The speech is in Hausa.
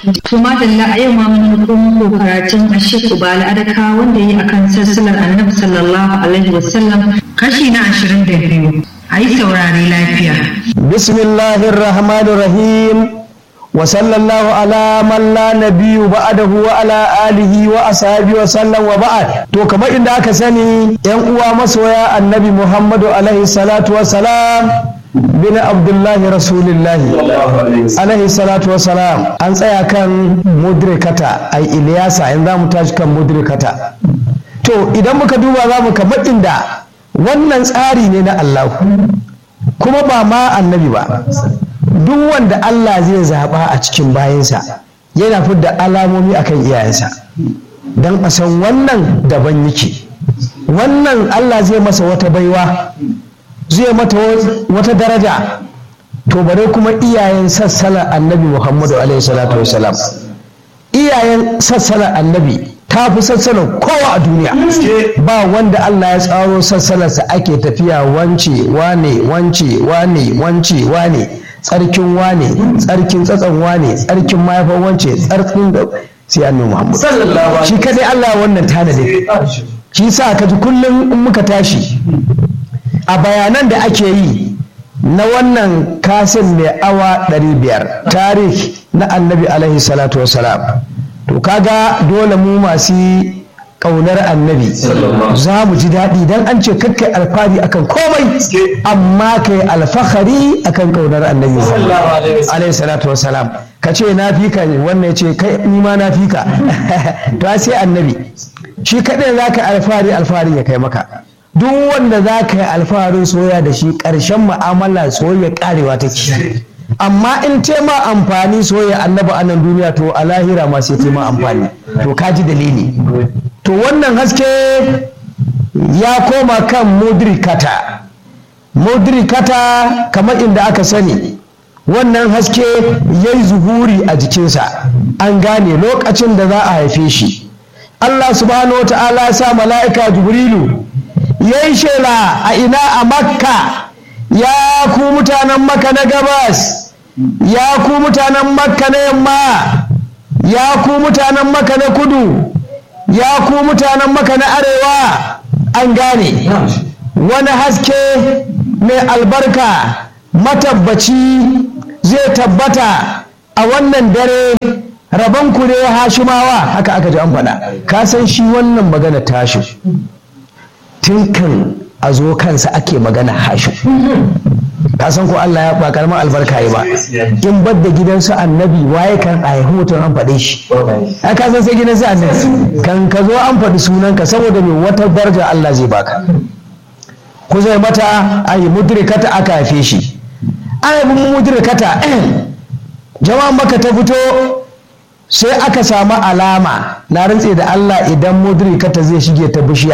To madalla a yau ma mun ko muku karatun Ashik Ubala Adaka wanda yi akan sassalar Annabi sallallahu alaihi wasallam kashi na 22. Ayi saurare lafiya. Bismillahir Rahmanir Rahim. Wa sallallahu ala man la nabiyyu ba'dahu wa ala alihi wa ashabihi wa sallam wa ba'd. To kamar inda aka sani yan uwa masoya Annabi Muhammadu alaihi salatu wa salam bin abdullahi rasulillahi alaihi salatu wasalam an tsaya kan mudrikata ai iliyasa in za mu tashi kan mudrikata to idan muka duba za mu kamar inda wannan tsari ne na allahu kuma ba ma annabi ba duk wanda allah zai zaɓa a cikin bayansa yana fidda alamomi akan iyayensa don a san wannan daban yake wannan allah zai masa wata baiwa zai mata wata daraja to bare kuma iyayen sassalar annabi muhammadu alaihi salatu wasalam iyayen sassalar annabi ta fi sassalar kowa a duniya ba wanda allah ya tsaro sassalarsa ake tafiya wance wane wance wane wance wane tsarkin wane tsarkin tsatson wane tsarkin mahaifar wance tsarkin da sai annabi muhammadu shi kadai allah wannan tanadin shi sa ka ji kullum in muka tashi a bayanan da ake yi na wannan kasin mai awa 500 tarih na annabi alaihi salatu wasalam to kaga dole mu masu ƙaunar annabi za mu ji daɗi don an ce kakkai alfahari akan komai amma kai alfahari akan ƙaunar annabi alaihi salatu wasalam ka ce na fi ka wannan ya ce kai ni ma na fi ka to sai annabi shi kaɗai za ka alfahari alfahari ya kai maka duk wanda za ka yi alfaharin soya da shi ƙarshen mu'amala soya ƙarewa take amma in tema amfani soya annaba a nan duniya to a lahira ma sai tema amfani to ka ji dalili to wannan haske ya koma kan mudrikata mudrikata kamar inda aka sani wannan haske ya yi zuhuri a jikinsa an gane lokacin da za a haife shi Allah subhanahu wa ta'ala ya sa mala'ika jibrilu ya yi shela a ina a makka ya ku mutanen makka na gabas ya ku mutanen makka na yamma ya ku mutanen makka na kudu ya ku mutanen makka na arewa an gane wani haske mai albarka matabbaci zai tabbata a wannan dare rabonku ne hashimawa haka aka ji an faɗa ka san shi wannan magana tashi tun kan a zo kansa ake magana hashu ka san ko Allah ya ba karamar albarka yi ba in badda gidansu annabi waye kan a haihu mutum an faɗe shi a ka san sai gidansu annabi kan ka zo an faɗi sunanka saboda mai wata daraja Allah zai baka ku zai mata a yi mudrikata aka haife shi an haifi mudrikata jama'an maka ta fito sai aka samu alama na rantse da Allah idan mudrikata zai shige ta bishiya